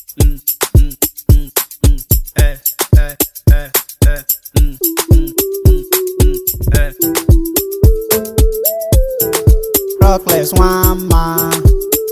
mm, mm, mm, mm, eh, eh, eh, eh, mm, mm, mm, mm, eh. Rockless one man,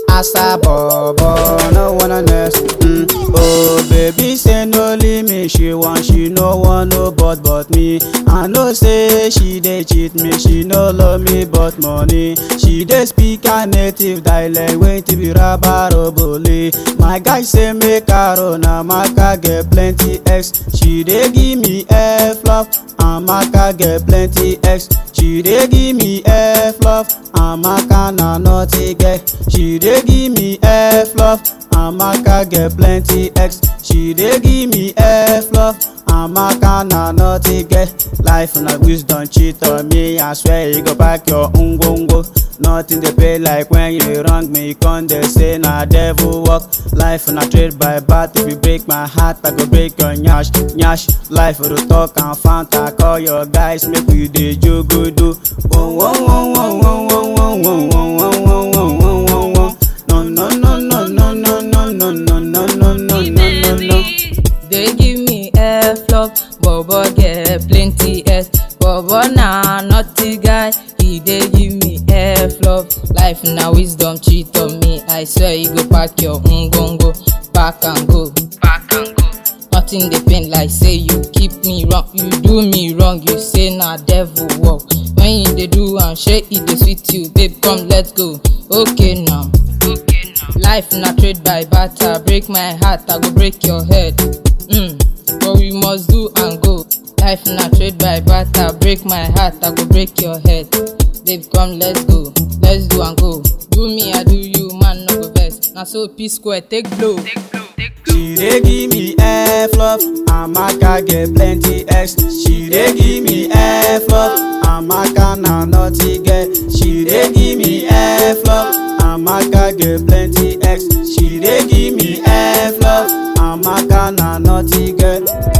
Asa Bobo, no one on earth. Mm. Oh baby, say no limit, she want, she no want no but but me. I know say she dey cheat me, she no love me but money. She dey speak her native dialect, wey to be rabarobole. My guy say make her run, Amaka get plenty X. She dey give me F love, Amaka get plenty X. She dey give me F love, Amaka na naughty girl. She dey give me F love, Amaka get plenty X. She dey give me F love, Amaka na naughty girl. Life na wisdom cheat on me, I swear you go pack your ngongo. Nothing dey pay like when you wrong me, con dey say na devil work. Life na trade by bat, if you break my heart, I go break your nyash, nyash. Life for the talk and fanta, call your guys, make we dey jogodo. Whoa, whoa, whoa, whoa, whoa, whoa, whoa, whoa, whoa, whoa, whoa, whoa, whoa, whoa. No, no, no, no, no, no, no, no, no, no, no, no, no, no, no. They give me F love, Bobo get plenty S. Bobo na naughty guy, he dey give me F love. Life na wisdom cheat on me, I swear you go pack your ngongo, pack and go. Pack and go. Nothing dey pain like say you keep me wrong, you do me wrong, you say na devil work. When you dey do am, shey e dey sweet you, babe come let's go. Okay now. Okay now. Life na trade by barter, break my heart, I go break your head. Mm. But we must do and go. Life na trade by barter, break my heart, I go break your head. Babe come let's go, let's do and go. Do me, I do you, man no go vex. Na so P square take blow. Take blow, take blow. She dey give me F love, Amaka get plenty X. She dey give me F love, Amaka na naughty girl. She dey give me F love, Amaka get plenty X. She dey give me F love, Amaka na naughty girl.